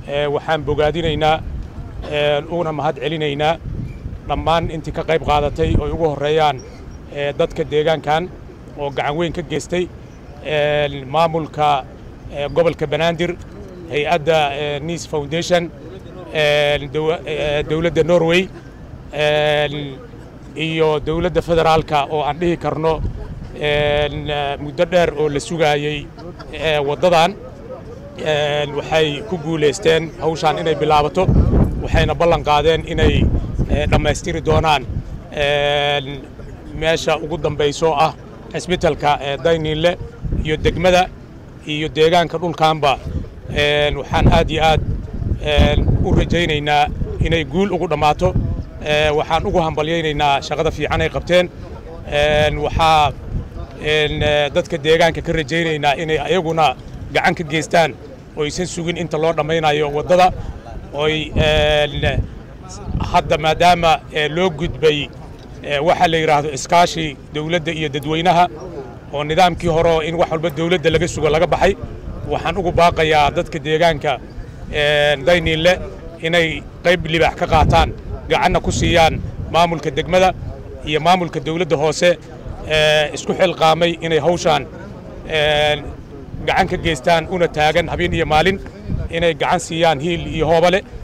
waxaan bogaadinaynaa uguna mahad celinaynaa dhammaan intii ka qayb qaadatay oo ugu horreeyaan dadka deegaankan oo gacan weyn ka geystay maamulka gobolka banaadir hay-adda nice foundation dowladda norway iyo dowladda federaalka oo aan dhihi karno muddo dheer oo la sugaayey waddadan waxay ku guulaysteen hawshaan inay bilaabato waxayna ballan qaadeen inay dhammaystiri doonaan meesha ugu dambayso ah cisbitalka dayniinle iyo degmada iyo deegaanka dhulkaanba waxaan aad iyo aad u rajaynaynaa inay guul ugu dhammaato waxaan ugu hambalyaynaynaa shaqada fiican ay qabteen waxaa dadka deegaanka ka rajaynaynaa inay ayaguna gacan ka geystaan oo aysan sugin inta loo dhammaynayo waddada oy hadda maadaama loo gudbay waxaa la yidhaahdo iskaashi dawladda iyo dadweynaha oo nidaamkii horeo in wax walba dawladda laga sugo laga baxay waxaan ugu baaqayaa dadka deegaanka dayniinle inay qayb libaax ka qaataan gacanna ku siiyaan maamulka degmada iyo maamulka dawladda hoose isku xilqaamay inay hawshaan gacan ka geystaan una taagan habeen iyo maalin inay gacan siiyaan hiil iyo hoobale